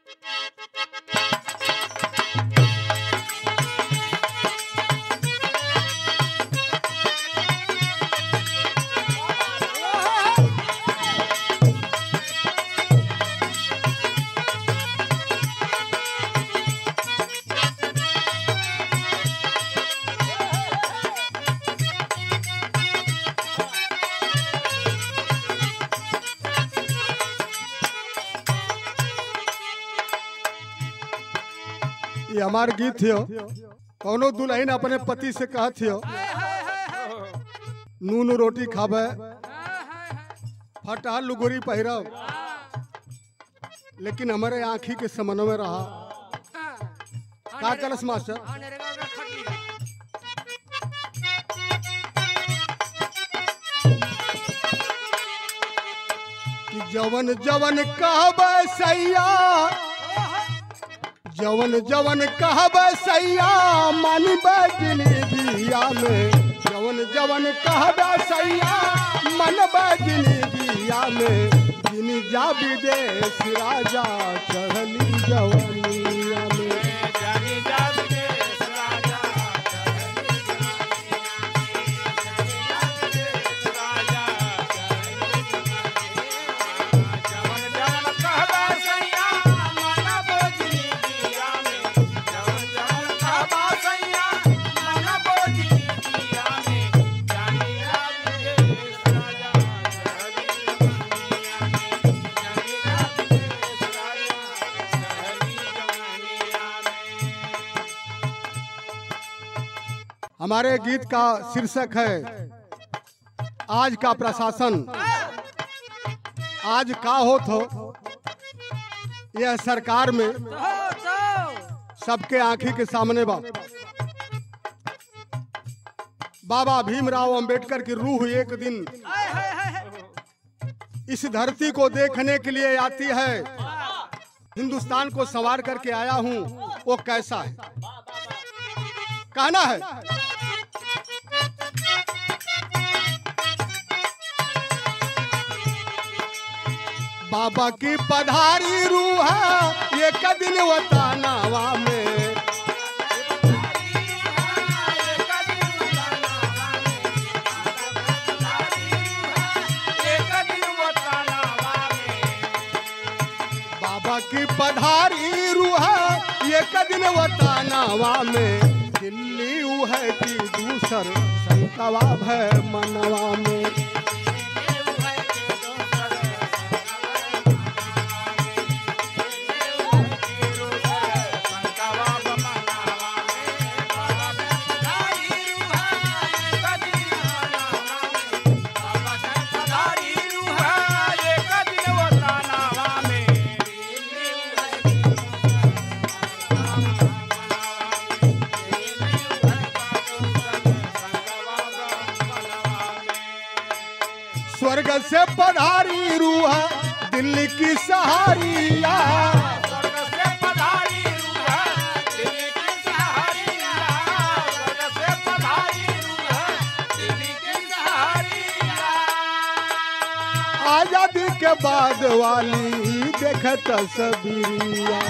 ये हमार गीत थियो कौनो दुल्हन अपने पति से कहा थियो नून रोटी खाबे फटहल लुगोरी पहिरब लेकिन हमारे आँखी के समन में रहा का कलस मास्टर कि जवन जवन कहबे सैया जवन जवन कहबे सैया मानबे जिंदगिया में जवन जवन कहबे सैया मनबे जिंदगिया में जिन जा विदेश राजा चढ़ली जवनिया में हमारे गीत का शीर्षक है आज का प्रशासन आज का होत हो यह सरकार में सबके आंखी के सामने बा बाबा भीमराव अंबेडकर की रूह एक दिन इस धरती को देखने के लिए आती है हिंदुस्तान को सवार करके आया हूं वो कैसा है कहना है बाबा की पधारी रूह है ये कदिन वतानावा में बाबा की पधारी रूह है ये कदिन वतानावा में दिल्ली ऊ है कि दूसर संतवा है मनवा में स्वर्ग से पधारी रूह दिल्ली की सहारिया आजादी के बाद वाली देखत सबरिया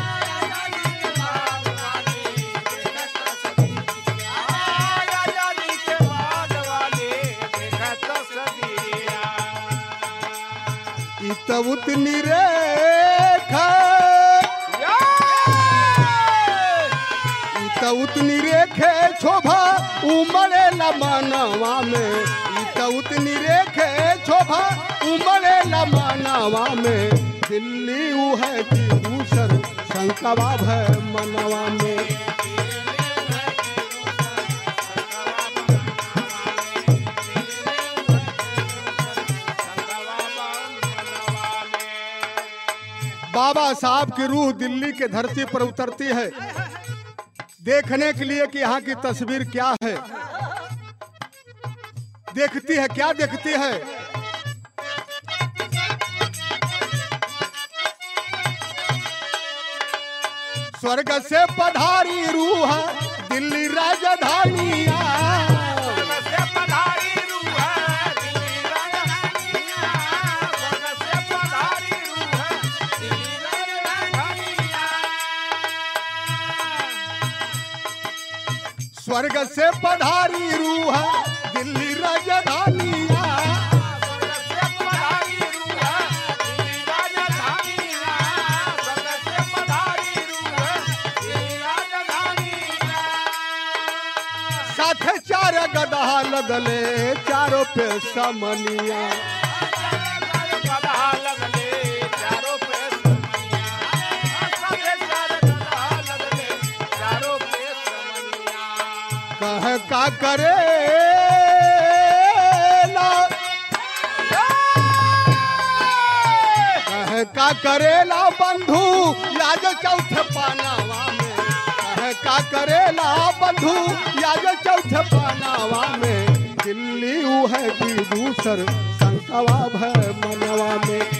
ई तो उतनी रेखा ई तो उतनी रेखे शोभा उमड़े न मानवा में ई तो उतनी रेखे शोभा उमड़े न मानवा में दिल्ली ऊ है कि दूसर शंकवा है मनवा में बाबा साहब की रूह दिल्ली के धरती पर उतरती है देखने के लिए कि यहाँ की तस्वीर क्या है देखती है क्या देखती है स्वर्ग से पधारी रूह दिल्ली राजधानिया स्वर्ग से पधारी रूह दिल्ली राजधानिया साथे चार गदहा लगले चारों पे समनिया कह का करे ला कह का करेला बंधु याज चौथ पानावा में कह का करेला बंधु याज चौथ पानावा में दिल्ली ऊ है कि दूसर संकवा भय मनवा में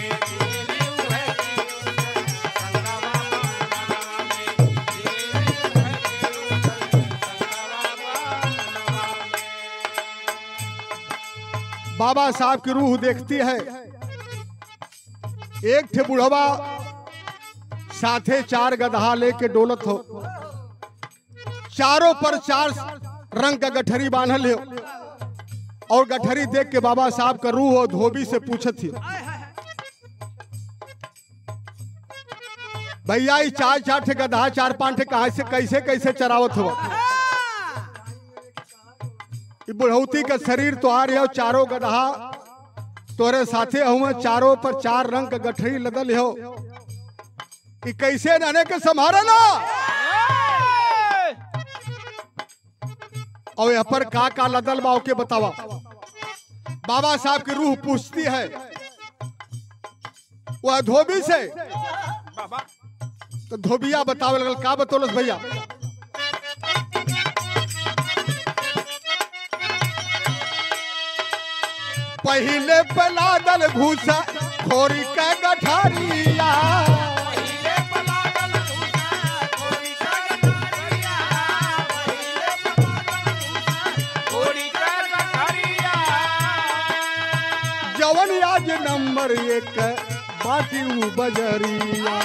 बाबा साहब की रूह देखती है एक थे बुढ़वा साथे चार गदहा लेके डोलत हो चारों पर चार रंग का गठरी बांधल हो और गठरी देख के बाबा साहब का रूह और धोबी से पूछत थी भैया ये चार चार ठे गदहा चार पांच ठे कहा से कैसे कैसे चरावत हो ई बुढ़ौती का शरीर तो आ रही हो चारों गदहा तोरे साथे हुए चारों पर चार रंग का गठरी लदल हो कि कैसे रहने के संभारे ना और यहाँ पर का का लदल बा के बतावा बाबा साहब की रूह पूछती है वह धोबी से तो धोबिया बतावे लगल का बतौलस भैया पहले पलादल भूसा खोरी के गठारिया जवन आज नंबर एक बाटी ऊ बजरिया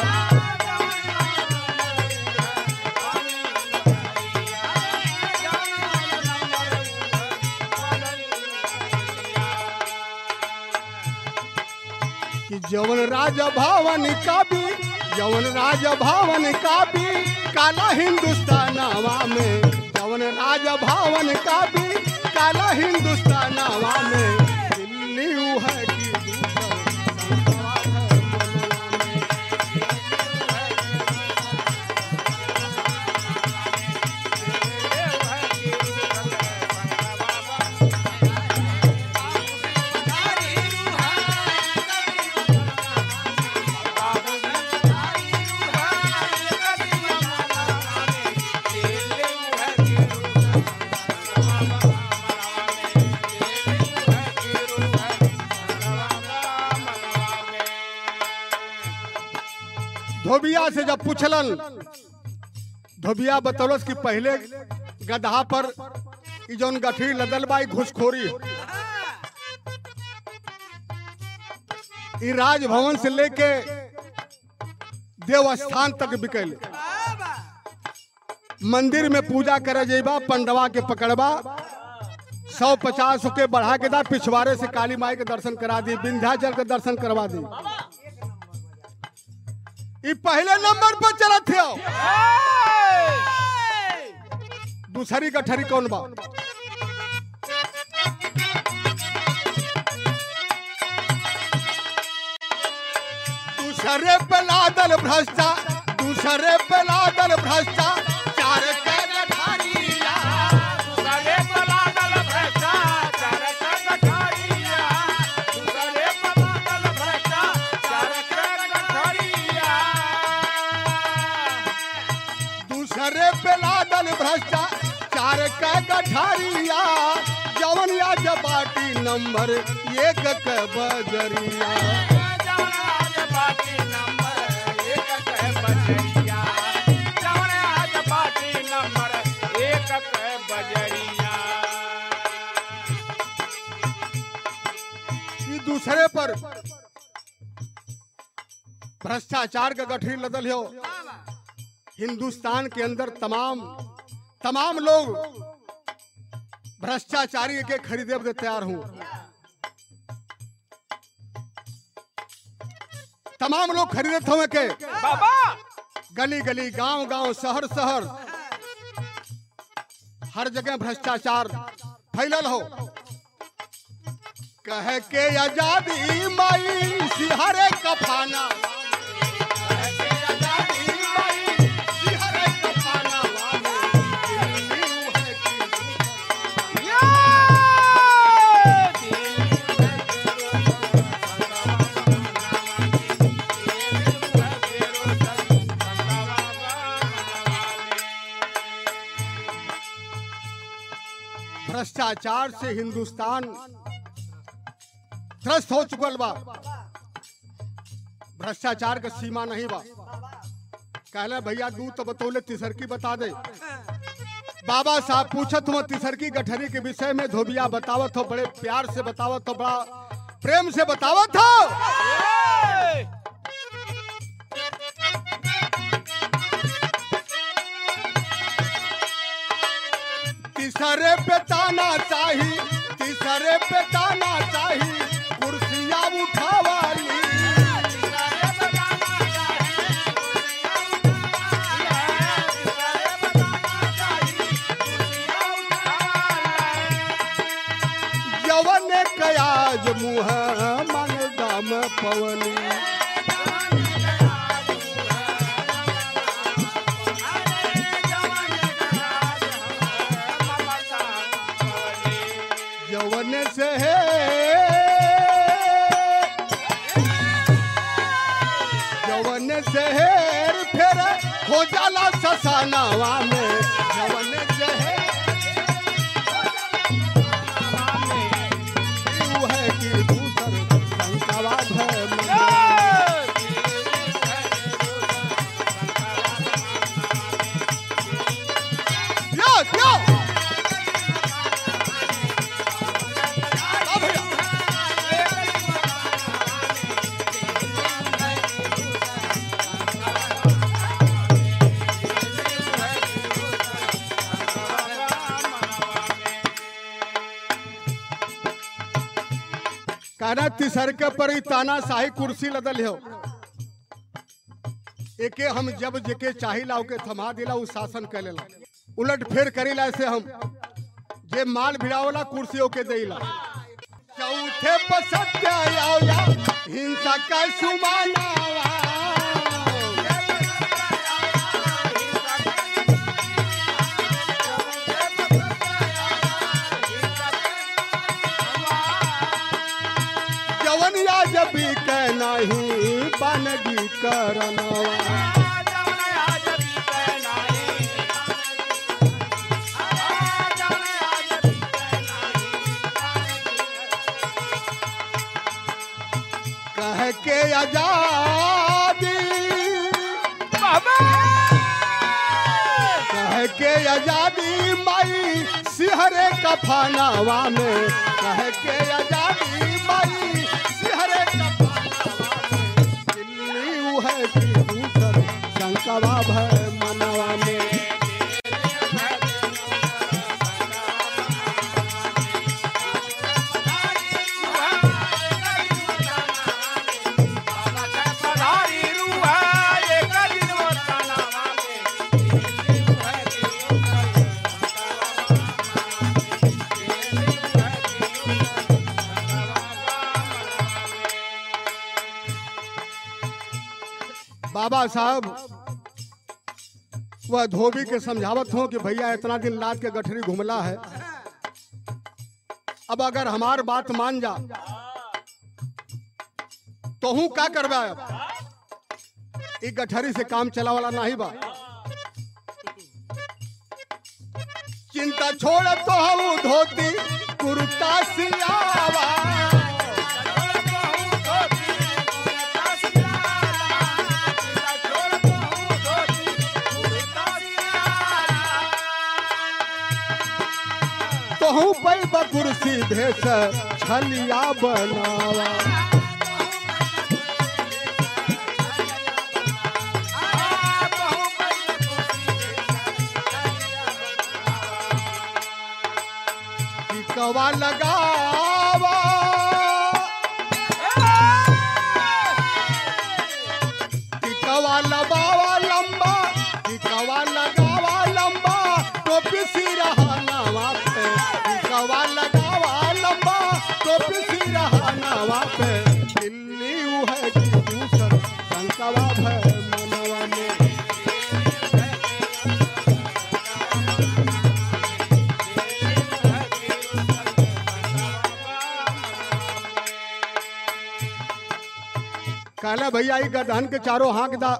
कि जवन राजा भवन का भी जवन राजा भवन का भी काला हिंदुस्तानवा में जवन राजा भवन का भी काला हिंदुस्तानवा में दिल्ली ऊ है कि दूसर संगवा है मनवा में। धोबिया से जब पूछलन धोबिया बतौलस कि पहले गदहा पर ई जौन गठरी लदल बा ई घुसखोरी है। ई राजभवन से लेके देवस्थान तक बिकल मंदिर में पूजा करे जेबा पंडवा के पकड़बा सौ पचास के बढ़ा के दा पिछवाड़े से काली माई के दर्शन करा दी विंध्याचल के दर्शन करवा दी ई पहले नंबर पर चलत थे दूसरी गठरी कौन बा दूसरे पे लादल भ्रष्टा दूसरे पे लादल भ्रष्टा चार के गठारिया दूसरे पे लादल भ्रष्टा चार के गठारिया जवन या जबाटी नंबर एक के बजरिया ई दूसरे पर भ्रष्टाचार का गठरी लदल हो हिंदुस्तान के अंदर तमाम तमाम लोग भ्रष्टाचारी के खरीदे बदे तैयार हूं तमाम लोग खरीदत हुए के बाबा गली गली गांव गांव शहर शहर हर जगह भ्रष्टाचार फैलल हो कह के आजादी माई सिहरे कफाना कह के आजादी माई सिहरे कफाना दिल्ली है की ये भ्रष्टाचार से हिंदुस्तान त्रस्त हो चुकल बा भ्रष्टाचार का सीमा नहीं बा कहले भैया दू तो बतौले तिसरकी बता दे बाबा साहब पूछत हो तिसरकी गठरी के विषय में धोबिया बतावत हो बड़े प्यार से बतावत हो बड़ा प्रेम से बतावत हो तीसरे पे ताना चाही तीसरे पे ताना चाही कुर्सियां उठावाली यवन कयाज मुह मन दाम पवनी यवन से है यवन से हेर फेर हो जाला ससानावा में यवन से है यू है कि दूसर शंकावा धर्म यो यो आ भैया कहना तिसर के पर ही ताना शाही कुर्सी लदल हो एके हम जब जेके चाहिला ओके थमा दिला उ शासन कर लेला उलट फेर करीला ऐसे हम जे माल भिड़ावला कुर्सियों के देला चौथे पर सत्य आओ या हिंसा का सुमानावा जवनिया जब के नहीं बनगी करनवा कह के आजादी कह के आजादी माई सिहरे कफानावा में कह के आजादी माई सिहरे कफानावा में दिल्ली ऊ है कि दूसर शंकवा भय मनवा में बाबा साहब वह धोबी के समझावत हो कि भैया इतना दिन लाद के गठरी घुमला है अब अगर हमार बात मान जा तो हूं का करवा अब ई गठरी से काम चला वाला नहीं बा चिंता छोड़ तो हूँ धोती कुर्ता सियावा तोहू पै कुर्सी भेस छलिया बनावा टिकवा लगावा टिकवा लगावा लंबा टिकवा लगावा लंबा टोपी सिरहानावा पे टिकवा लगावा लंबा टोपी सिरहानावा पे दिल्ली उ है कि दूसर शंकवा भय मनवा में कहले भैया ई गदहन के चारों हाँक दा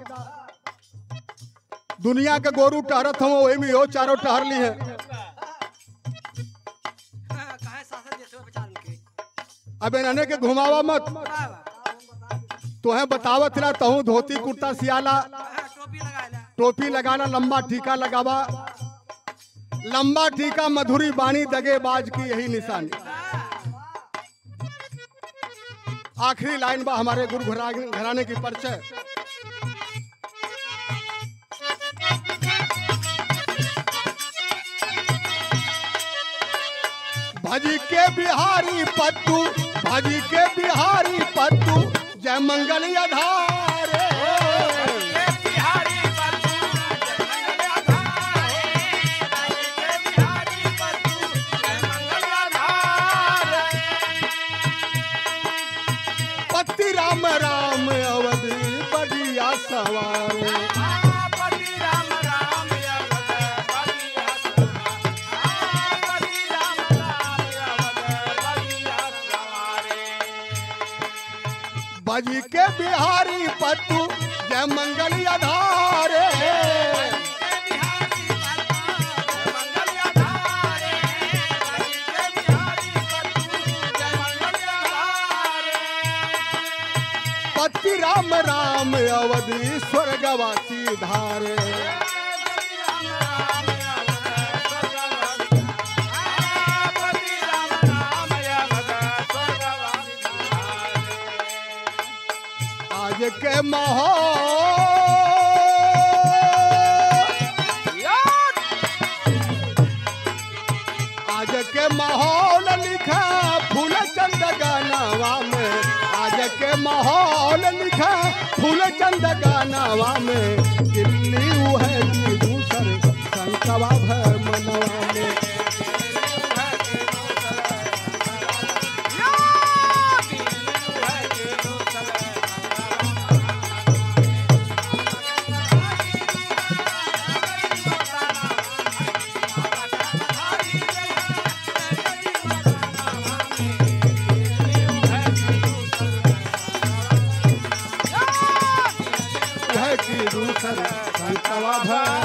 दुनिया के गोरू टहरत हम वही में हो चारों टहर ली है काहे शासन देशवा बचा के अब इन्हने के घुमावा मत तोहे बतावत रहा तहू धोती कुर्ता सियाला टोपी लगा ले टोपी लगाना लंबा टीका लगावा लंबा टीका मधुरी बाणी दगेबाज की यही निशानी आखिरी लाइन बा हमारे गुरु घरा- घराने की परिचय भजी के बिहारी पत्तू भजी के बिहारी पत्तू जय मंगल अधारे पति राम राम अवधि बढ़िया सवार बजी के बिहारी पत्तू जय मंगल अधारे पति राम राम अवधि स्वर्गवासी धारे आज के माहौल आज के माहौल लिखा फूल चंद गानावा में आज के माहौल लिखा फूल चंद गानावा में दिल्ली उ है कि दूसर संकवा भय मनवा में है कि दूसर संकवा भय